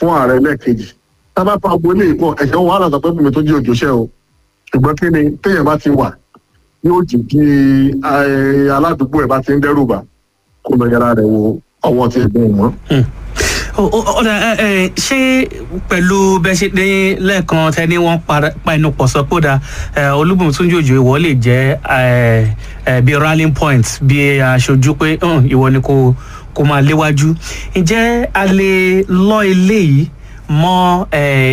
fún ààrẹ lẹ́ẹ̀kejì tábà pa agbo ilé ìpọ̀ ẹ̀ṣẹ̀ wàhálà sọ pé bùnmi tó jí òjòṣẹ́ o ṣùgbọ́n kí ni téèyàn bá ti wà yóò jì kí aládùúgbò ẹ̀ bá ti ń dẹ́rù bà kó lọ yẹra rẹ̀ wo ọwọ́ tí ẹ̀gbọ́n wọn. ọ̀dà ṣé pẹ̀lú bẹ́ẹ̀ ṣe dé lẹ́ẹ̀kan tẹ́ni wọ́n pa inú pọ̀ sọ pé ó da olúbùnmi túnjú òjò ìwọ lè jẹ́ bí rallying point bí aṣojú pé ìwọ ni kò kò máa léwájú ǹjẹ́ a lè lọ eléyìí mọ́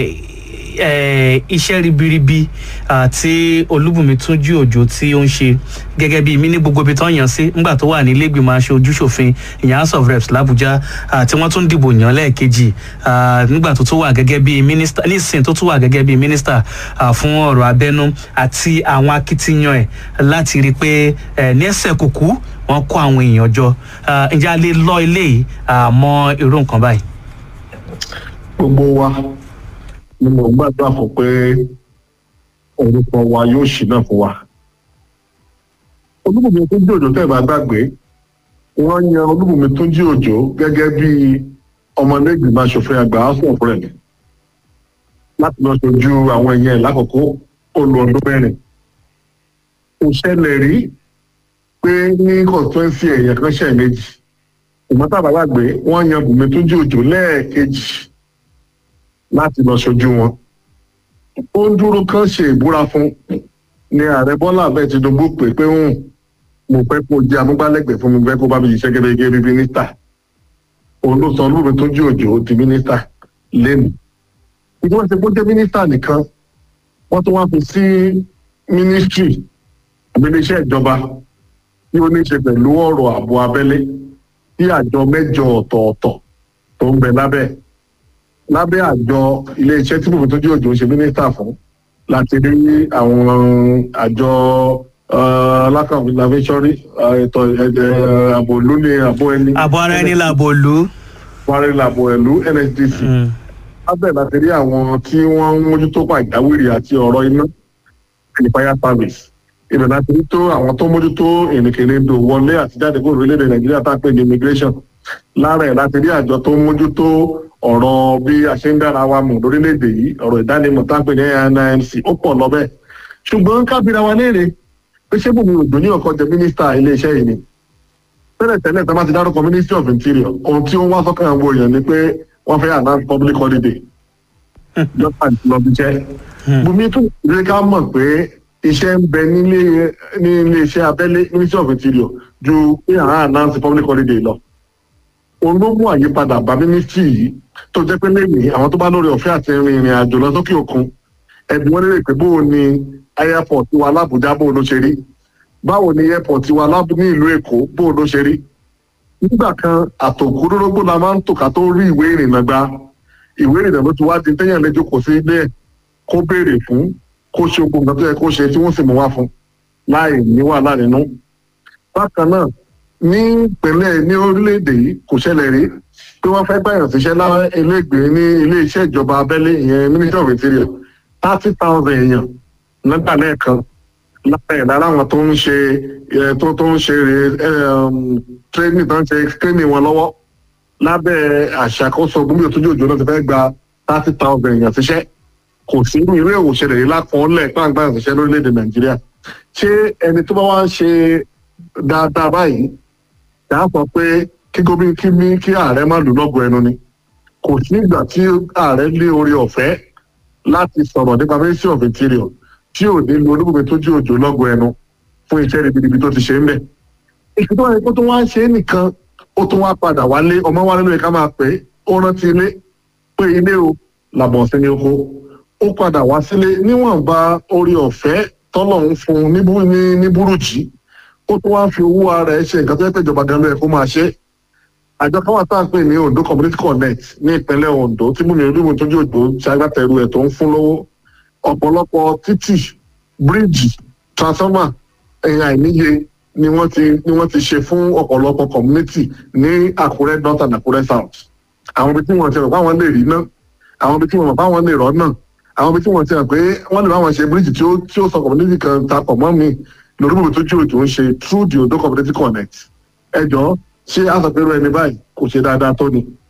iṣẹ́ ribiribi tí olúbùnmi túnjú òjò tí ó ń ṣe gẹ́gẹ́ bí mi ní gbogbo ibi tó ń yàn sí nígbà tó wà ní ilégbìmọ̀ aṣojú ṣòfin ìyẹn house of reps làbújá tí wọ́n tún dìbò yàn lẹ́ẹ̀kejì nígbà tó tún wà gẹ́gẹ́ bí mínísítà nísìnyí tó tún wà gẹ́gẹ́ bí mínísítà fún ọ̀rọ̀ abẹ́nú àti àwọn akitiyan ẹ̀ láti rí i pé ní ẹsẹ̀ kùkú wọ́n kó àwọn èèyàn jọ ǹjẹ́ a lè lọ eléyìí mọ́ irú nǹkan báyìí. gbogbo wa ni mo gbàdúrà fún pé orúkọ wa yóò ṣì náà fún wa. olúbùnmi tó jí òjò tẹ́ẹ̀ bá gbàgbé wọ́n yan olúbùnmi tó jí òjò gẹ́gẹ́ bí ọmọlẹ́gbìmọ̀ aṣòfin àgbà house of rep láti lọ ṣojú àwọn èèyàn ẹ̀ lákòókò olú ọdún mẹ́rin. kò ṣẹlẹ̀ rí pé ní constituency èèyàn kan ṣẹ̀ méjì ìmọ̀tàbà gbàgbé wọ́n yan bùnmi tó jí òjò lẹ́ẹ̀kejì láti lọ ṣojú wọn. ó ń dúró kán ṣe ìbúra fún ni ààrẹ bọ́lá abẹ́ tinubu pè pé ń mo fẹ́ kó jẹ́ amúgbálẹ́gbẹ̀ẹ́ fún mi fẹ́ kó bá mi ṣiṣẹ́ gẹ́gẹ́ bí mínísítà. òun ló sọ olúmi tó jí òjò di mínísítà lẹ́nu. ìdí wọ́n ti kó jẹ́ mínísítà nìkan wọ́n tún wá fi sí mínísítírì àbílẹ̀ṣẹ́ ìjọba tí ó ní ṣe pẹ̀lú ọ̀rọ̀ ààbò abẹ́lé tí àjọ mẹ́jọ ọ̀tọ̀ọ̀tọ̀ tó ń bẹ lábẹ́ lábẹ́ àjọ iléeṣẹ́ tí bòbí tó jẹ́ òjò ń ṣe mínísítà fún láti rí àwọn àjọ alákàwé lavẹ́sọ́rí ètò ààbò ìlú ní ààbò ẹni. àbò ara ẹni làbò ìlú. àbò ara ẹni làbò ìlú nsdc. lábẹ́ láti rí àwọn tí wọ́n ń mójútó pàjáwìrì àti ọ̀rọ̀ iná and fire service. ibẹ̀ láti rí tó àwọn tó mójútó ìrìnkèrindò wọlé àti jáde kúrò orílẹ̀-èdè nàìjíríà tá a pè ní immigration. lára ẹ̀ láti rí àjọ tó mójútó ọ̀rọ̀ bí a ṣe ń dára wa mọ̀ lórílẹ̀‐èdè yìí ọ̀rọ̀ ìdánimọ̀ tá à ń pè ní nimc ó pọ̀ lọ́bẹ̀ ṣùgbọ́n kábíra wa léèrè pé ṣé bùnmi òjò ní ọkọ̀ jẹ mínísítà iléeṣẹ́ yìí ni tẹ́lẹ̀ tẹ́lẹ̀ tá a bá ti dárúkọ ministry of interior ohun tí ó ń wá sọ́kàn àwọn èèyàn ni pé wọ́n fẹ́ announce public holiday jọ́pà lọ́bi jẹ́ bùnmi tún lè ká mọ̀ pé iṣẹ́ ń bẹ nílé ní iléeṣẹ́ abẹ́lé ministry of interior ju pé àwọn announce public holiday lọ òun ló mú àyípadà bá mínísítì yìí tó jẹ́ pé lẹ́yìn àwọn tó bá lórí ọ̀fẹ́ àti rin ìrìn àjò lọ sókè òkun ẹ̀bùn wọn lérè pé bóò ni airport wa lábùjá bóò ló ṣe rí báwo ni airport wa ní ìlú èkó bóò ló ṣe rí nígbà kan àtòkúrórógbó la máa ń tò ká tó rí ìwé ìrìnnà gba ìwé ìrìnnà ló ti wá di téèyàn lè jókòó sí ilé ẹ̀ kó béèrè fún kó ṣe ogun nǹkan tó yẹ kó ṣe tí wọ́n sì mú wá fún láì ní wàhálà nínú bákan náà ní ìpínlẹ̀ ní orílẹ̀-èdè yìí kò ṣẹlẹ̀ rí pé wọ́n fẹ́ gbàyàn síṣẹ́ láwọn ẹlẹ́gbẹ̀ẹ́ ní ilé-iṣẹ́ ìjọba abẹ́lé ìyẹn ministry of interior thirty thousand èèyàn nígbà lẹ́ẹ̀kan lára ẹ̀ lára àwọn tó ń ṣe tó tó ń ṣe training tó ń ṣe training wọn lọ́wọ́ lábẹ́ àṣàkóso gómìnà òtúnjú òjò náà ti fẹ́ gba thirty thousand èèyàn síṣẹ́ kò sí irú èwò ṣẹlẹ̀ yìí lákọọ́lẹ̀ pàǹgbàyàn síṣẹ́ lórílẹ̀‐èdè nàìjíríà ṣé ẹni tó bá wá ń ṣe dáadáa báyìí dáa sọ pé kí gómìnà kí mi kí ààrẹ má lù lọ́gọ̀ ẹnu ni kò sí ìgbà tí ààrẹ lé orí ọ̀fẹ́ láti sọ̀rọ̀ nípa ministry of interior tí ò ní lu olúbùnmi tó jí òjò lọ́gọ̀ ẹnu fún iṣẹ́ ribiribi tó ti ṣe ń bẹ̀. ìṣètò tó wáyé kó tó wá ń ṣe é nìkan ó tún wá padà wálé ọmọ wa nínú ìka máa pè é ó rántí ilé pé ilé o làbọ̀ sí ní oko ó padà wá sílé níwọ̀nba orí ọ̀fẹ́ tọ́lọ̀ ń fún ní burújí ó tún wá fi owó ara ẹ̀ ṣe nǹkan tó yẹ pé ìjọba gan ló yẹ kó máa ṣe àjọ kan wà tá à ń pè ní ondo community connect ní ìpínlẹ̀ ondo tí múmi olúmi tójú òjò ṣagbátẹrù ẹ̀ tó ń fún lówó ọ̀pọ̀lọpọ̀ títì bíríìjì transformer ẹ̀yìn àìníye ni wọ́n ti ni wọ́n ti ṣe fún ọ̀pọ̀lọpọ̀ community ní àkúrẹ́ north and àkúrẹ́ south àwọn ibi tí wọ́n ti rò fáwọn lè rí náà àwọn ibi tí wọ́n rò fáwọn lè rọ́ náà àwọn ibi tí wọ́n ti rò pé wọ́n lè báwọn ṣe bíríìjì tí ó tí ó sọ community kan tapọ̀ mọ́ mi lórí bòbí tó jù òjò ń ṣe through the ondo community connect ẹjọ́ ṣé àsọpẹ̀rọ ẹni báyìí kò ṣe dáadáa tó ni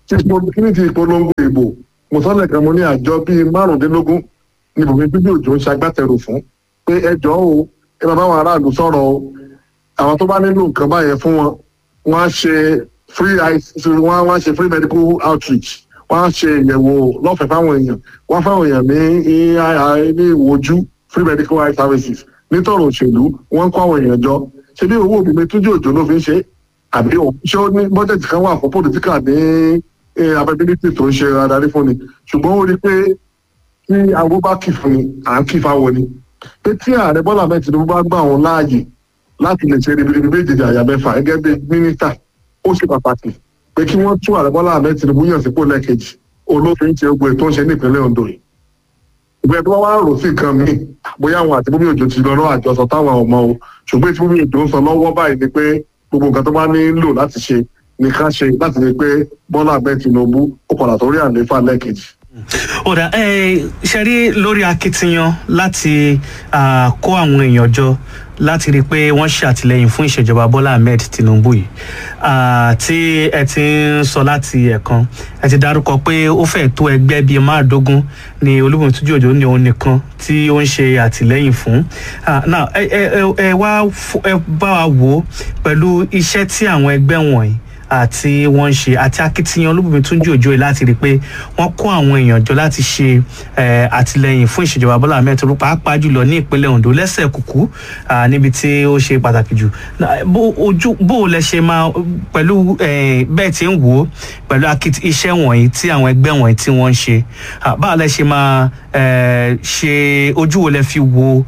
tí kíní ti ìpolongo ìbò mo sọ́lẹ̀ kan mo ní àjọ bíi márùndínlógún ní bùnmi bíbí òjò ń ṣagbátẹrù fún pé ẹjọ́ o ẹ bá báwọn aráàlú sọ̀rọ̀ o àwọn tó bá nílò nǹkan báyẹn fún wọn wọ́n á ṣe free wọ́n á ṣe free medical outreach wọ́n á ṣe ìyẹ̀wò lọ́fẹ̀ẹ́ fáwọn èèyàn wọ́n fáwọn èèyàn ní ní ìwojú free medical eye services nítorọ̀ òṣèlú wọ́n ń kó àwọn èèyàn jọ ṣe bí owó òbí túnjú òjò ló fi ń ṣe àbí ṣé ó ní bọ́jẹ̀tì kan wà fún pòlítíkà ní abẹ́bílítì tó ń ṣe adarí fún ni ṣùgbọ́n ó rí i pé tí awo bá kì fún ni à ń kì fáwọn ni pé tí ààrẹ bọ́lá mẹ́tì ló bá gbà wọn láàyè láti lè ṣe ribiribi méjèèjì àyà mẹ́fà gẹ́gẹ́ bí mínísítà ó ṣe pàtàkì pé kí wọ́n tún ààrẹ bọ́lá mẹ́tì ló yàn sípò lẹ́ẹ̀kejì olófin ṣe gbogbo ètò ń ṣe ní ìpínlẹ̀ Ondo yìí ìgbẹ́ tó wá rò sí nǹkan míì bóyá àwọn àti bóbí òjò ti lọ lọ́wọ́ àjọsọ táwọn ọmọ o ṣùgbọ́n tí bóbí òjò ń sọ lọ́wọ́ báyìí ni pé gbogbo nǹkan tó bá nílò láti ṣe ní ká ṣe láti rí i pé Bọ́lá Ahmed Tinubu ó padà tó rí àlééfà lẹ́ẹ̀kejì. ọ̀dà ṣe rí lórí akitiyan láti kó àwọn èèyàn jọ láti rí i pé wọ́n ṣàtìlẹ́yìn fún ìṣèjọba Bọ́lá Ahmed Tinubu yìí tí ẹ ti ń sọ láti ẹ̀kan ẹ ti dárúkọ pé ó fẹ́ tó ẹgbẹ́ bíi márùndógún ní Olúbùnmi Túnjí Òjó ní òun nìkan tí ó ń ṣe àtìlẹ́yìn fún now ẹ wá ẹ bá wa wò ó pẹ̀lú iṣẹ́ tí àwọn ẹgbẹ́ wọ̀nyí àti wọ́n ń ṣe àti akitiyan Olúbùnmi Túnjí Òjó yìí láti rí i pé wọ́n kó àwọn èèyàn jọ láti ṣe àtìlẹ́yìn fún ìṣèjọba Bọ́lá Ahmed Tinubu pàápàá jùlọ ní ìpínlẹ̀ Ondo lẹ́sẹ̀ kúkú níbi tí ó ṣe pàtàkì jù bó o lẹ ṣe máa pẹ̀lú bẹ́ẹ̀ tí ń wò ó pẹ̀lú iṣẹ́ wọ̀nyí tí àwọn ẹgbẹ́ wọ̀nyí tí wọ́n ń ṣe báwo lẹ ṣe máa ṣe ojú wo lẹ fi wo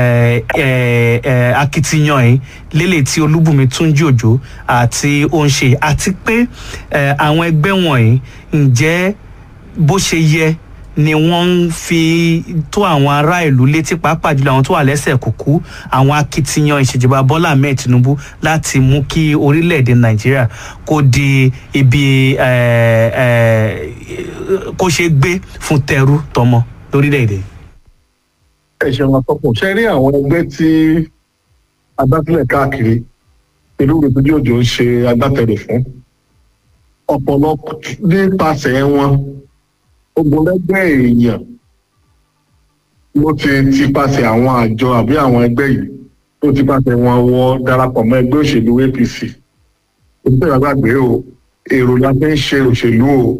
akitiyan yìí lélẹ̀ tí Olúbùnmi Túnjí Òjó àti ó ń ṣe àti pé àwọn ẹgbẹ́ wọ̀nyí ǹjẹ́ bó ṣe yẹ ni wọ́n ń fi tó àwọn ará ìlú létí pàápàá jùlọ àwọn tó wà lẹ́sẹ̀ kúkú àwọn akitiyan ìṣèjọba Bọ́lá Ahmed Tinubu láti mú kí orílẹ̀-èdè Nàìjíríà kó di ibi kó ṣe gbé fún tẹrú tọmọ lórílẹ̀-èdè. ẹ ṣeun àtọkùn ṣe rí àwọn ẹgbẹ́ tí agbátẹrù káàkiri ìlú Olúbùnmi Òjó ń ṣe agbátẹrù fún ọ̀pọ̀lọpọ̀ nípasẹ̀ wọn ogunlẹ́gbẹ́ èèyàn ló ti tipasẹ̀ àwọn àjọ àbí àwọn ẹgbẹ́ yìí tó tipasẹ̀ wọn wọ darapọ̀ mọ́ ẹgbẹ́ òṣèlú APC òṣìṣẹ́ ìgbàgbé o èrò la fi ń ṣe òṣèlú o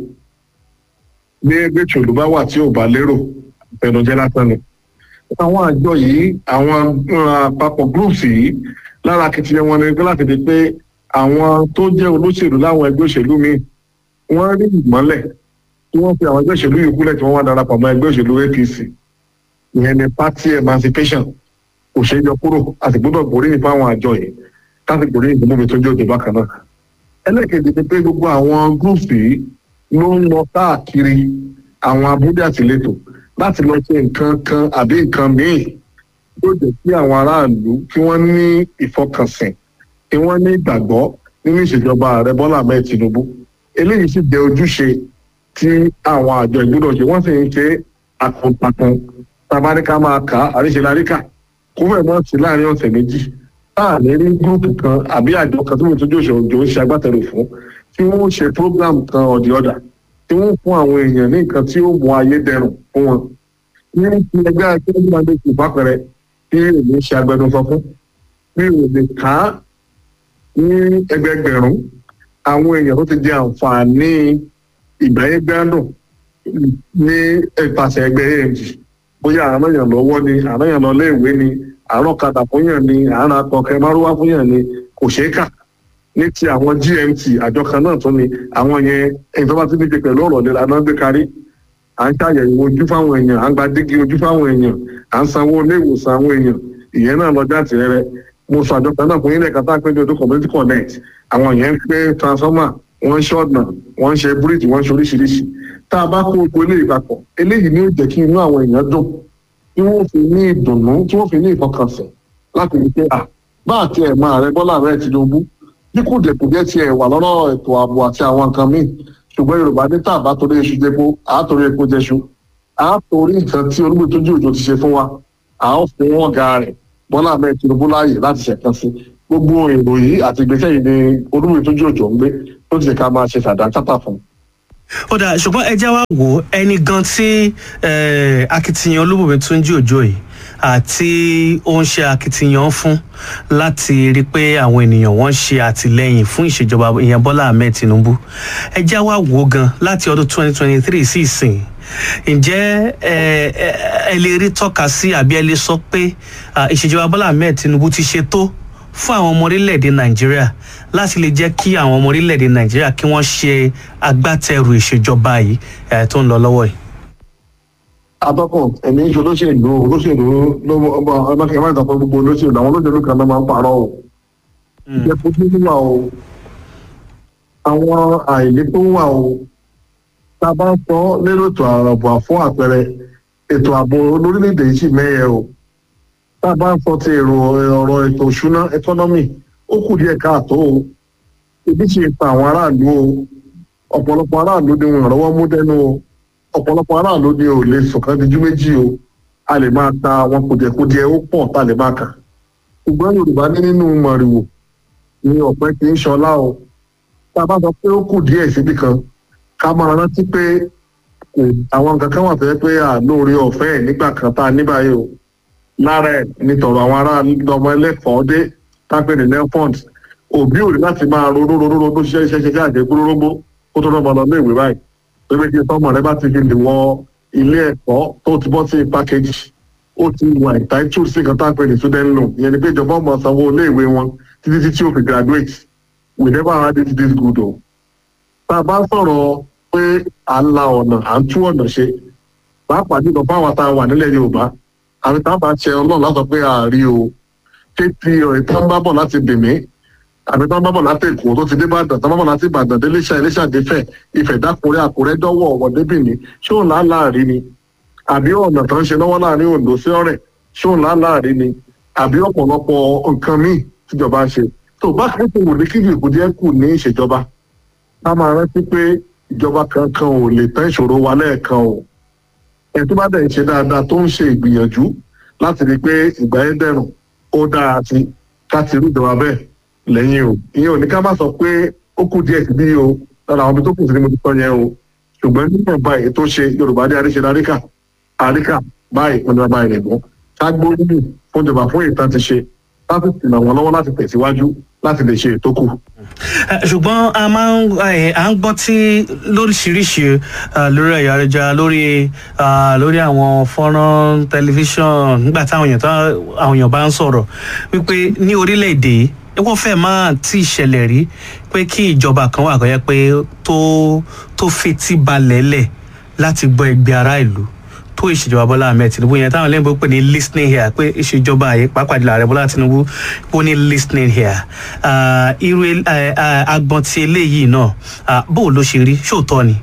bí ẹgbẹ́ òṣèlú bá wà tí ò bá lérò ìfẹnujẹ́ lásán ni àwọn àjọ yìí àwọn àpapọ̀ groups yìí lára akitiyan wọn ni láti di pé àwọn tó jẹ́ olóṣèlú láwọn ẹgbẹ́ òṣèlú míì wọ́n rí ìmọ́lẹ̀ tí wọ́n fi àwọn ẹgbẹ́ òṣèlú yìí kúlẹ̀ tí wọ́n wá darapọ̀ mọ́ ẹgbẹ́ òṣèlú APC ìyẹn ni party emancipation kò ṣeé yọ kúrò a sì gbọ́dọ̀ gbóríyìn fún àwọn àjọ yìí káàsì gbóríyìn fún Olúbùnmi Túnjí Òjó bákan náà. ẹlẹ́kẹ̀dẹ̀ ni pé gbogbo àwọn groups yìí ló ń lọ káàkiri àwọn abúlé àtìlétò láti lọ ṣe nǹkan kan àbí nǹkan míì yóò jẹ́ kí àwọn aráàlú kí wọ́n ní ìfọkànsìn kí wọ́n ní ìgbàgbọ́ nínú ìṣèjọba ààrẹ Bọ́lá Ahmed Tinubu eléyìí sì jẹ́ ojúṣe tí àwọn àjọ ìgbọ́dọ̀ ṣe wọ́n sì ń ṣe àkùntakùn tabaríkà máa kà á àríṣeláríkà kó fẹ́ mọ́ sí láàrin ọ̀sẹ̀ méjì táà ní rí gúrúùpù kan àbí àjọ kan tó ń tójú òṣèlú ń ṣe agbátẹrù fún tí wọ́n ṣe program kan ọ̀dì ọ̀dà tí wọ́n fún àwọn èèyàn ní nǹkan tí ó mú ayé dẹrùn fún wọn. ní ti ẹgbẹ́ akérèdọ́lù máa ń dé ìfapẹ̀rẹ̀ tí èmi ṣe agbẹnusọ fún mi ò lè kà á ní ẹgbẹgbẹ̀rún àwọn èèyàn tó ti di àǹfààní ìgbáyé gbádùn ní ìpàṣẹ ẹgbẹ́ AMG bóyá àrùn èèyàn lọ́wọ́ ni àrùn èèyàn lọ léèwé ni àrùn kadà fún yàn ni àrùn akọkẹ márùwá fún yàn ni kò ṣeé kà ní ti àwọn GMT àjọ kan náà tún ni àwọn yẹn ẹni tó bá ti díje pẹ̀lú ọ̀rọ̀ ìlera náà gbé kárí à ń ṣàyẹ̀wò ojú fáwọn èèyàn à ń gba dígí ojú fáwọn èèyàn à ń sanwó ilé ìwòsàn àwọn èèyàn ìyẹn náà lọ jáde rẹ mo sọ àjọ kan náà fún yín lẹ́ẹ̀kan tá a pé ní odò community connect àwọn yẹn ń pé transformer wọ́n ń ṣọ́ọ̀nà wọ́n ń ṣe bíríìjì wọ́n ń ṣe oríṣiríṣi tá a bá kó gbogbo eléyìí papọ̀ eléyìí ni ó jẹ́ kí inú àwọn èèyàn dùn tí wọ́n fi ní ìdùnnú tí wọ́n fi ní ìfọkànsìn láti rí pé à bá àti ẹ̀ máa rẹ Bọ́lá rẹ Tinubu bí kò dẹ̀kù jẹ́ tiẹ̀ wà lọ́rọ̀ ètò ààbò àti àwọn nǹkan míì ṣùgbọ́n Yorùbá ní tá a bá torí iṣu jẹ́po à á torí epo jẹ́ṣu à á torí nǹkan tí Olúbùnmi Túnjí Òjó ti ṣe fún wa à á fún wọn ga rẹ̀ Bọ́lá rẹ Tinubu láàyè láti ṣẹ̀kan sí gbogbo èrò yìí àti ìgbésẹ̀ yìí ni Olúbùnmi Túnjí Òjó ń gbé tó ti ṣe ká máa ṣe sàdánkátà fún un ó dà ṣùgbọ́n ẹ já wa wò ó ẹni gan tí eh, akitiyan olúbùnmi túnjí òjò yìí àti ó ń ṣe akitiyan fún láti rí i pé àwọn ènìyàn wọn ṣe àtìlẹyìn fún ìṣèjọba ìyẹn bọ́lá ahmed tinubu ẹ já wa wò ó gan láti ọdún 2023 sí ìsìn ǹjẹ́ ẹ ẹ ẹ lè rí tọ́ka sí àbí ẹ lè sọ pé ah, ìṣèjọba bọ́lá ahmed tinubu ti ṣe tó fún àwọn ọmọ orílẹ̀-èdè nàìjíríà láti lè jẹ́ kí àwọn ọmọ orílẹ̀-èdè nàìjíríà kí wọ́n ṣe agbátẹrù ìṣèjọba yìí eh, tó ń lọ lọ́wọ́ yìí. atọ́kùn ẹ̀mí ń ṣe olóṣèlú olóṣèlú ló ọba ọlọ́kẹ́ máa ń tàpọ̀ gbogbo olóṣèlú àwọn olóṣèlú kan náà máa ń parọ́ o. ìjẹ́ fojú wíwà o àwọn àìlè tó wà o tá a bá ń sọ lérò ètò ààbò fún àpẹẹrẹ ètò ààbò lórílẹ̀‐èdè yìí sì mẹ́yẹ o tá a bá ń sọ ti èrò ọ̀rọ̀ ètò òṣùná ẹkọ́nọ́mì ó kù díẹ̀ káàtó o ibi sì ta àwọn aráàlú o ọ̀pọ̀lọpọ̀ aráàlú ni wọn rọ́wọ́ mú dẹ́nu o ọ̀pọ̀lọpọ̀ aráàlú ni ò lè sọ̀kan díjú méjì o a lè máa ta àwọn kùdìẹ̀kudiẹ ó pọ̀ tá a lè máa kà ṣùgbọ́n yorùbá ní nínú mọ̀rìwò ni ọ̀pẹ kì í ṣọlá o tá a bá sọ pé ó kù díẹ̀ síbi kan ká máa rántí pé kò àwọn nǹkan kan wà tó yẹ pé àlóore ọ̀fẹ́ ẹ̀ nígbà kan tá a ní báyìí o lára ẹ̀ nítorọ̀ àwọn ará ọmọ ẹlẹ́kọ̀ọ́ dé tápẹ́ ní nelfond òbí ò ní láti máa ronú ronú ronú ṣiṣẹ́ iṣẹ́ ṣiṣẹ́ àjẹgbó rógbó kó tó lọ́mọ lọ ní ìwé báyìí pé méjì sọmọ rẹ bá ti fi lè wọ ilé ẹ̀kọ́ tó ti bọ́ sí pákéjì ó ti wà entitled sí nǹkan tápẹ́ ní student loan ìyẹn ni pé ìjọba ọmọ sanwó ilé ìwé wọn títí títí ó fi graduate we never had it this good o tá a bá sọ̀rọ̀ pé à ń la ọ̀nà à ń tú ọ̀nà ṣe pàápàá jùlọ fáwọn tá a wà nílẹ̀ yorùbá àti tá a bá ṣe ọlọ́run látọ̀ pé àárí o ṣé ti ọ̀rẹ́ tó ń bá bọ̀ láti bèmí àbí tó ń bá bọ̀ láti èkó tó ti dé ìbàdàn tó ń bá bọ̀ láti ìbàdàn dé iléṣà iléṣà défẹ̀ ìfẹ̀ dákúrẹ́ àkúrẹ́ dọ́wọ́ ọ̀wọ́ débìní ṣé òun là á láàrí ni àbí ọ̀nà tó ń ṣe lọ́wọ́ láàrin ondo sí ọ̀rẹ́ ṣé òun là á láàrí ni àbí ọ̀pọ̀lọpọ̀ nǹkan míì tíjọba ń ṣe tó bá kẹ́kọ̀ọ́ wò ní kíbi ìkúdíẹ́ kù ní ìṣèjọba ká máa rántí pé ìjọba kankan ò lè tán ìṣòro wa lẹ́ẹ̀kan o ẹ̀ tó bá dẹ̀ ń ṣe dáadáa tó ń ṣe ìgbìyànjú láti rí i pé ìgbà yẹn dẹ̀rùn ó dára sí ká ti rí ìjọba bẹ́ẹ̀ lẹ́yìn o ìyẹn ò ní ká má sọ pé ó kù díẹ̀ síbí o lára àwọn ibi tó kù sí ni mo ti sọ yẹn o ṣùgbọ́n nígbà báyìí tó ṣe yorùbá dé àríṣe àríkà àríkà báyìí wọn ni wọn báyìí nìgbọ́n ká gbóríyìn fún ìjọba fún ìtàn ti ṣe láti tìǹà wọn lọ́wọ́ láti tẹ̀síwájú láti lè ṣe ètò kù. Eh, ṣùgbọ́n a máa ń eh, à ń gbọ́ tí lóríṣiríṣi eh, lórí ẹ̀yà ayélujára lórí ah, lórí àwọn fọ́nrán tẹlifíṣọ̀n nígbà táwọn èèyàn tá- àwọn èèyàn bá ń sọ̀rọ̀ wípé ní orílẹ̀-èdè yìí wọ́n fẹ́ máa tí ì ṣẹlẹ̀ rí pé kí ìjọba kan wà kọ́ yẹ pé tó tó fetí balẹ̀ lẹ̀ láti gbọ́ ẹgbẹ́ ará ìlú tó ìṣèjọba bọ́lá ahmed tinubu yẹn táwọn lẹ́yìn pé ní listening here pé ìṣèjọba yìí pàápàá jùlọ ààrẹ bọ́lá tinubu ó ní listening here Ah, irú el- eh, ah, agbọn ti eléyìí náà ah, bó o ló ṣe rí ṣóòótọ́ ni.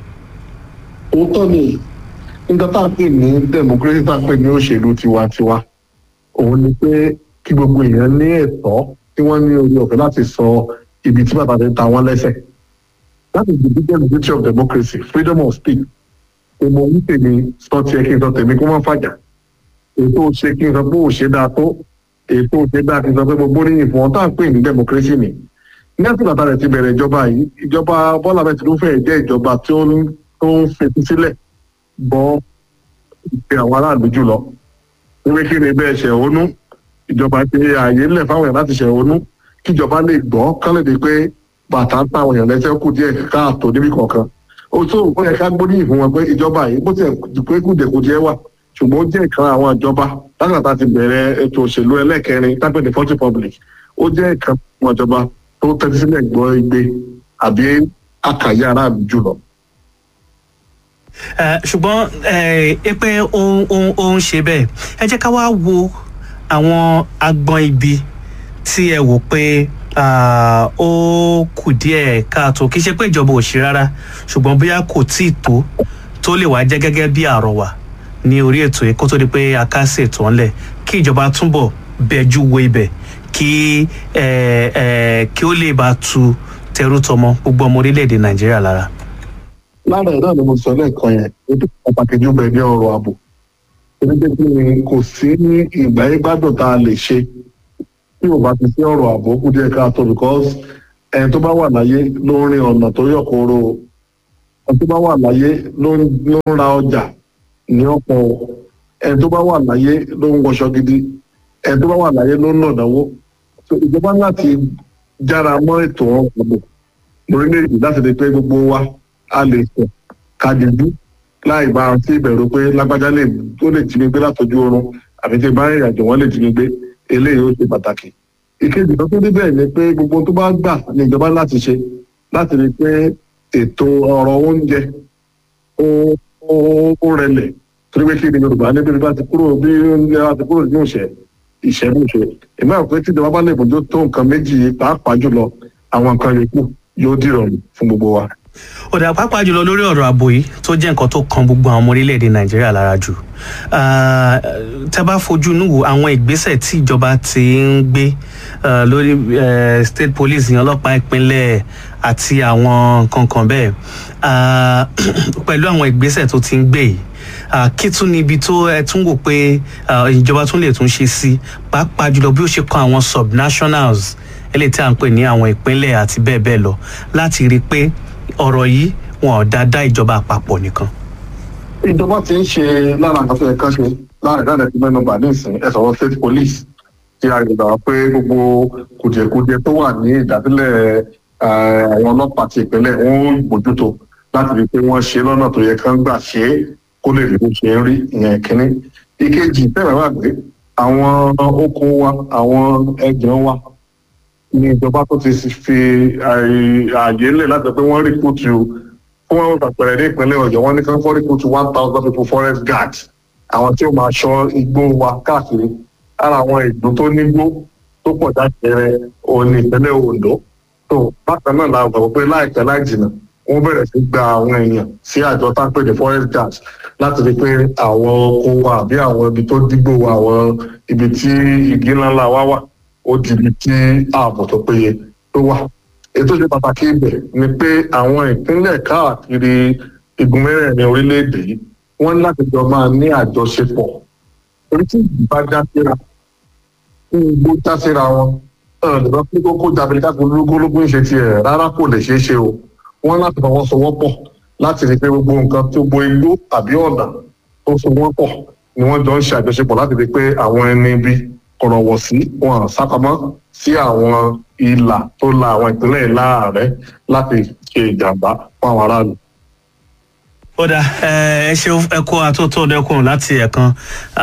òótọ́ ni nígbà tá a pè ní democracy tá a pè ní òṣèlú tiwantiwa òun ni pé kí gbogbo èèyàn ní ẹ̀tọ́ tí wọ́n ní orí ọ̀fẹ́ láti sọ ibi tí bàbá ti ta wọ́n lẹ́sẹ̀ that is the biggest beauty of democracy freedom of speech èmo ń tèmi sọ tiẹ̀ kí n sọ tèmi kó má fàjà ètò ṣe kí n sọ pé ò ṣe dáa tó ètò ṣe dáa kí n sọ pé gbogbo oríyìn fún ọ tá à ń pè ní democracy ni ní àti bàtà rẹ̀ ti bẹ̀rẹ̀ ìjọba yìí ìjọba bọ́lá bẹ́ẹ̀ tinubu fẹ́ẹ̀ jẹ́ ìjọba tí ó ń tó ń fetí sílẹ̀ bọ́ ìpè àwọn aráàlú jùlọ wípé kí ni bẹ́ẹ̀ ṣẹ̀hónú ìjọba ti ààyè ńlẹ̀ fáwọn èèyàn láti ṣẹ̀hónú kíjọba lè gbọ́ kán lè di pé bàtà ń ta àwọn èèyàn lẹ́sẹ̀ kù díẹ̀ káàtó níbi kọ̀ọ̀kan ó tó ó yẹ ká gbóríyìn fún wọn pé ìjọba yìí bó tiẹ̀ pé kùdìẹ̀kudiẹ wà ṣùgbọ́n ó jẹ́ ìkan àwọn ìjọba látàtà ti bẹ̀rẹ̀ ètò òṣèlú ẹlẹ́kẹrin tápẹ́ ní first republic ó jẹ́ ìkan àwọn ìjọba tó tẹ́tí sílẹ̀ gbọ́ igbe àbí àkàyé aráàlú jùlọ. Eh, ṣùgbọ́n eh, ẹ pé ó ń- ó ń- ó ń ṣe bẹ́ẹ̀ ẹ jẹ́ ká wá wo àwọn agbọn ibi tí ẹ wò pé ah, ó kù díẹ̀ káàtó kì í ṣe pé ìjọba ò ṣe rárá ṣùgbọ́n bóyá kò tí ì tó tó lè wá jẹ́ gẹ́gẹ́ bí àrọ̀wà ní orí ètò yìí kó tó di pé a ká sí ètò ńlẹ̀ kí ìjọba túbọ̀ bẹjú wo ibẹ̀ kí eh, eh, kí ó lè bá tu tẹrú tọmọ gbogbo ọmọ orílẹ̀-èdè nàìjíríà lára. lára ẹ̀ náà ni mo sọ lẹ́ẹ̀kan yẹn ètò pàtàkì jù bẹ́ẹ̀ ní ọ̀rọ̀ ààbò onígbé kí ni kò sí ní ìgbà yẹn gbádùn tá a lè ṣe tí ò bá ti sí ọ̀rọ̀ ààbò kú díẹ̀ káàtó because ẹni tó bá wà láyé ló ń rin ọ̀nà tó yọ̀ kóró ẹni tó bá wà láyé ló ń ló ń ra ọjà ní ọ̀pọ̀ ẹni tó bá wà láyé ló ń wọṣọ gidi ẹni tó bá wà láyé ló ń nàdáwó So, ìjọba láti jára mọ́ ètò ọ̀gbọ̀n lórílẹ̀‐èdè láti rí pé gbogbo wa a lè sọ ká dìbò láì bá a sí ìbẹ̀rù pé lágbájá lè tó lè jí mi gbé látọjú oorun àbí tí bá ìrìn àjò wọn lè jí mi gbé eléyìí ó ṣe pàtàkì. ìkejì tó tó débẹ̀ ni pé gbogbo tó bá gbà ní ìjọba láti ṣe láti rí pé ètò ọ̀rọ̀ oúnjẹ ó ó ó rẹlẹ̀ torí pé kí ni yorùbá níbi bá ti kúrò bí oúnjẹ bá ti kúrò ní òṣè ìṣẹ́bùṣe ìmọ̀ àpò tí ìjọba bá lè bójú tó nǹkan méjì yìí pàápàá jùlọ àwọn nǹkan yòókù yóò dìrọ̀rùn fún gbogbo wa. ọ̀dà pàápàá jùlọ lórí ọ̀rọ̀ ààbò yìí tó jẹ́ nǹkan tó kan gbogbo àwọn ọmọ orílẹ̀-èdè nàìjíríà lára jù Ah, tẹ́ bá fojú inú wo àwọn ìgbésẹ̀ tí ìjọba ti ń gbé ah, lórí eh, state police ìyẹn ọlọ́pàá ìpínlẹ̀ àti àwọn nǹkan kan bẹ́ẹ̀ Ah, pẹ̀lú àwọn ìgbésẹ̀ tó ti ń gbé yìí Ah, kí tún ni ibi tó ẹ tún wò pé ah, ìjọba tún lè tún ṣe sí pàápàá jùlọ bí ó ṣe kan àwọn subnationals eléyìí tí à ń pè ní àwọn ìpínlẹ̀ àti bẹ́ẹ̀ bẹ́ẹ̀ lọ láti rí i pé ọ̀rọ̀ yìí wọn ò dáadáa ìjọba àpapọ̀ nìkan. ìjọba ti ń ṣe lára nǹkan tó yẹ kán ṣe láàrin dáadáa ti mẹ́nu bà nísìn ẹ sọ̀rọ̀ state police ti a gbà wá pé gbogbo kùdìẹ̀kudiẹ tó wà ní ìdásílẹ̀ eh, àwọn ọlọ́pàá ti ìpínlẹ̀ wọn ó bójútó láti rí i pé wọ́n ṣe lọ́nà tó yẹ kán gbà ṣe é kó lè rí bó ṣe ń rí ìyẹn kínní. ìkejì tẹ́lẹ̀ wà pé àwọn oko wa àwọn ẹgbẹ̀rún wa ní ìjọba tó ti fi àyè àyè lẹ̀ láti sọ pé wọ́n rí kùtù fún wọn pàpẹrẹ ní ìpínlẹ̀ ọ̀yọ́ wọn ní kán fọ́rí kùtù one thousand people forest guard àwọn tí ó máa ṣọ́ igbó wa káàkiri ara àwọn ìlú tó nígbó tó pọ̀ jákèrè òní ìpínlẹ̀ ondo tó bákan náà la gbàgbọ́ pé láìpẹ́ láì jìnnà wọ́n bẹ̀rẹ̀ sí gba àwọn èèyàn sí àjọ tápẹ́ ní forest guard láti rí i pé àwọn oko wa àbí àwọn ibi tó dígbò wa àwọn ibi tí igi ńláńlá wa wà ó di ibi tí ààbò tó péye tó wà ètò ìṣe pàtàkì ibẹ̀ ni pé àwọn ìpínlẹ̀ káàkiri igun mẹ́rẹ̀ẹ̀rin orílẹ̀-èdè yìí wọ́n ní láti jọ máa ní àjọṣepọ̀ orí tí ìgbà já síra tí igbó já síra wọn ọ̀rọ̀ lè lọ pé kókó jábìlì káàkiri ológólógún ṣe tiẹ̀ rárá kò lè ṣeé ṣe o wọ́n láti fọwọ́sowọ́pọ̀ láti rí i pé gbogbo nǹkan tó bo igbó tàbí ọ̀nà tó so wọ́n pọ̀ ni wọ́n jọ ń ṣe àjọṣepọ̀ láti rí i pé àwọn ẹni bí kọ̀rọ̀wọ̀ sí wọn sápamọ́ sí àwọn ìlà tó la àwọn ìpínlẹ̀ láàrẹ̀ láti ṣe ìjàmbá fún àwọn aráàlú. ó dà ẹ ṣe ẹ kó atótó ọdẹkùn láti ẹ̀kan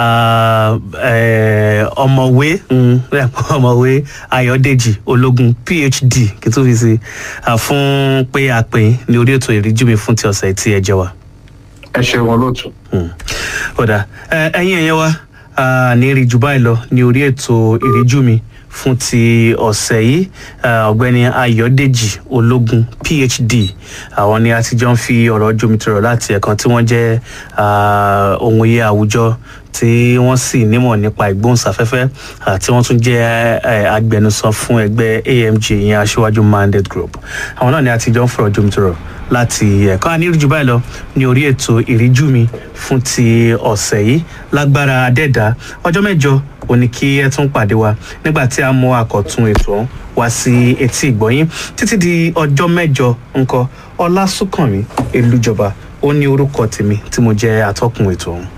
ọmọwé ọmọwé ayọ̀dèjì ológun phd kí tó fi sí fún pé a pè ní orí ètò ìríjú mi fún ti ọ̀sẹ̀ tí ẹ jẹ wa. ẹ ṣe wọn lóòtú. ó dà ẹyin ẹ̀yẹ wa ní rí jù báyìí lọ ní orí ètò ìríjú mi fún ti ọ̀sẹ̀ yìí ọ̀gbẹ́ni ayọ̀dèjì ológun phd àwọn ni a ti jọ ń fi ọ̀rọ̀ jomitoro láti ẹ̀kan tí wọ́n jẹ́ ohun iye àwùjọ tí wọ́n sì nímọ̀ nípa ìgbóhùnsáfẹ́fẹ́ tí wọ́n tún jẹ́ agbẹnusọ fún ẹgbẹ́ amg ìyẹn aṣíwájú mandate group àwọn náà ni a ti jọ ń fọ̀rọ̀ jomitoro láti ẹ̀kọ́ àníríjú báyìí lọ ní orí ètò ìríjú mi fún ti ọ̀sẹ̀ yìí lágbára adẹ́dá ọjọ́ mẹ́jọ ò ní kí ẹ tún pàdé wa nígbà tí a mú àkọ́tún ètò ọ̀hún wá sí etí ìgbọ́yín títí di ọjọ́ mẹ́jọ ńkọ ọlásùnkànmí elújọba ó ní orúkọ tèmi tí mo jẹ́ atọ́kùn ètò ọ̀hún.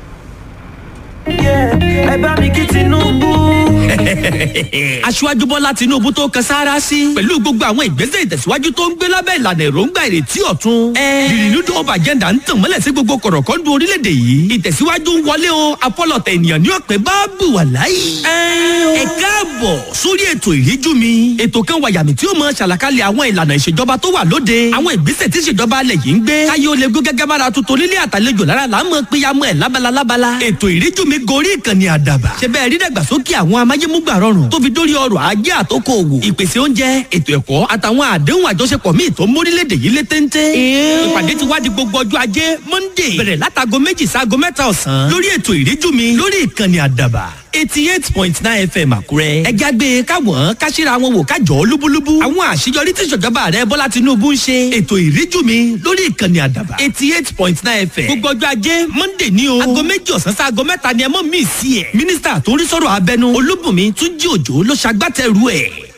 ẹ bá mi kí tinubu. aṣíwájú bọ́lá tinubu tó kan sára sí. pẹ̀lú gbogbo àwọn ìgbésẹ̀ ìtẹ̀síwájú tó ń gbé lábẹ́ ìlànà èròǹgbà ìrètí ọ̀tun. the renewed hope agenda ń tàn mọ́lẹ̀ sí gbogbo kọ̀rọ̀kọ́ndù orílẹ̀-èdè yìí. ìtẹ̀síwájú ń wọlé o afọlọ̀tẹ̀ ènìyàn ní ọ̀pẹ bá bù wà láyé. ẹ káàbọ̀ sórí ètò ìríjú mi. ètò kan wàyàmì tí ó mọ ṣàlàkalẹ̀ àwọn ìlànà ìṣèjọba tó wà lóde. àwọn ìgbésẹ̀ tí ìṣèjọba alẹ̀ yìí ń gbé. káyé ó lè gún gẹ́gẹ́ bára tuntun nílé àtàlejò lára là ń mọ péyàmọ́ ẹ̀ lábala lábala. ètò ìríjú mi gorí ìkànnì àdàbà. ṣe bẹ́ẹ̀ rí dàgbàsókè àwọn amáyémúgbà rọrùn tó fi dórí ọrọ̀ ajé àtòkò òwò ìpèsè oúnjẹ ètò ẹ̀kọ́ àtàwọn àdéhùn àjọṣepọ̀ míì tó mórílẹ̀‐èdè yìí lé téńté. ìpàdé ti wá di gbogbo ọjọ́ ajé monday bẹ̀rẹ̀ látago méjì sáago mẹ́ta ọ̀sán lórí ètò ìríjú mi lórí ìkànnì àdàbà eighty eight point nine fm àkúrẹ́. ẹ jágbe káwọn káṣíra wọn wò kájọ lúbúlúbú. àwọn àṣeyọrí tí ìṣèjọba rẹ bọ́lá tinubu ń ṣe. ètò ìríjú mi lórí ìkànnì àdàbà eighty eight point nine fm. gbogbo ọjọ́ ajé monday ní o. aago méjì ọ̀sán sí aago mẹ́ta ni ẹ mọ̀ mí sí ẹ̀. mínísítà tó ń rí sọ̀rọ̀ abẹnú olúbùnmi túnjí òjò ló ṣagbátẹrù ẹ̀.